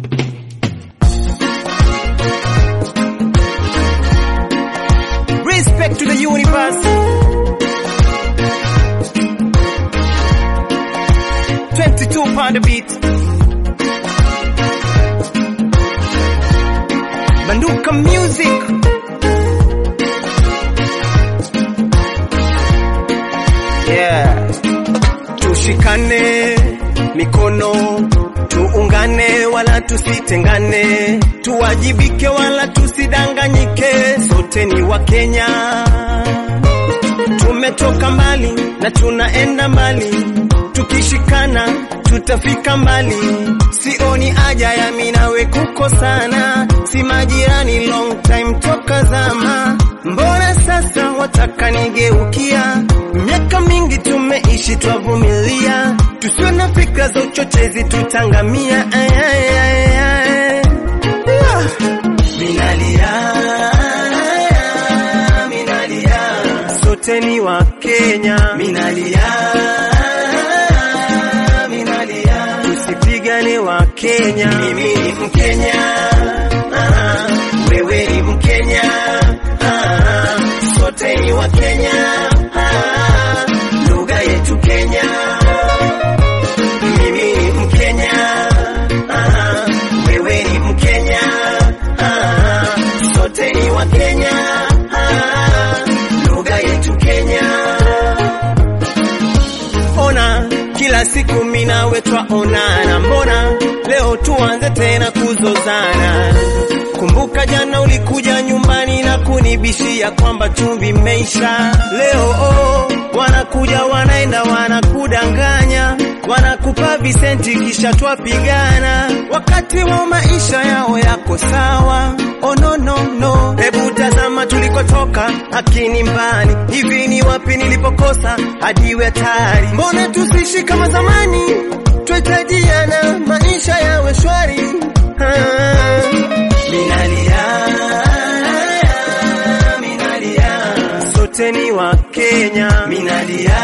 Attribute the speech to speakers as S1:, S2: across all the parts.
S1: Respect to the universe. 22 pound a beat. Banduka music. Yeah. Tushikane mikono, tuungane wala tusitengane, tuwajibike wala tusidanganyike, sote ni wa Kenya. Tumetoka mbali na tunaenda mbali, tukishikana tutafika mbali. Sioni haja ya mimi nawe kukosana, si majirani long time toka zama. Mbona sasa wataka nigeukia? Miaka mingi tumeishi twavumilia, tusiwe na fikra za uchochezi, tutangamia. Ay, ay, ay, ay. Ah. Minalia, minalia, sote ni wa Kenya. Minalia, minalia, tusipigane wa Kenya. Mimi ni Mkenya, ah, wewe ni Mkenya, ah, sote ni wa Kenya, ah, lugha yetu Kenya. Mimi ni Mkenya, ah, wewe ni Mkenya, ah, sote ni wa Kenya, ah, lugha yetu Kenya. Ona kila siku mina wetwa onana, mbona leo tuanze tena kuzozana? Kumbuka jana ulikuja nyumbani na kunibishia kwamba chumvi imeisha. Leo oh, wanakuja wanaenda, wanakudanganya, wanakupa visenti kisha twapigana, wakati wa maisha yao yako sawa. Oh no no no, hebu tazama tulikotoka, akini mbali hivi, ni wapi nilipokosa hadi iwe hatari? Mbona tusishi kama zamani, twahitajiana, maisha yawe shwari. Ah, minalia, minalia, sote ni wa Kenya. Minalia,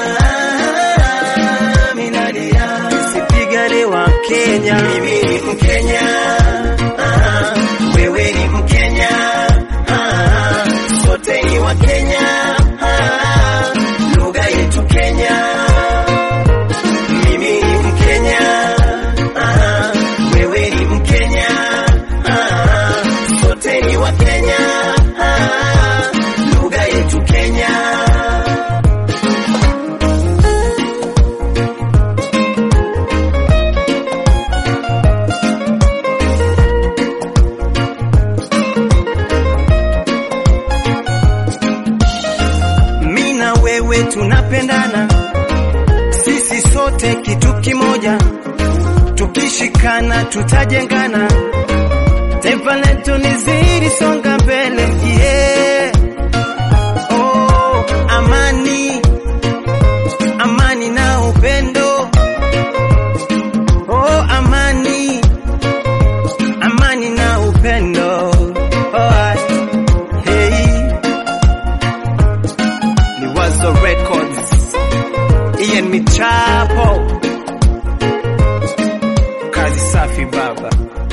S1: minalia, tusipigane wa Kenya. Mimi ni Mkenya, ah, wewe ni Mkenya, ah, sote ni wa Kenya, ah, lugha yetu Kenya. Mimi ni Mkenya, ah, wewe ni Mkenya, ah, sote ni wa Kenya, ah, lugha yetu Kenya. mi na wewe tunapendana, sisi sote kitu kimoja, tukishikana tutajengana, taifa letu lizidi songa mbele yeah. Oh, amani, amani na upendo oh, amani, amani na upendo oh, hey. ni Wazo Records, Ian Michapo, kazi safi baba.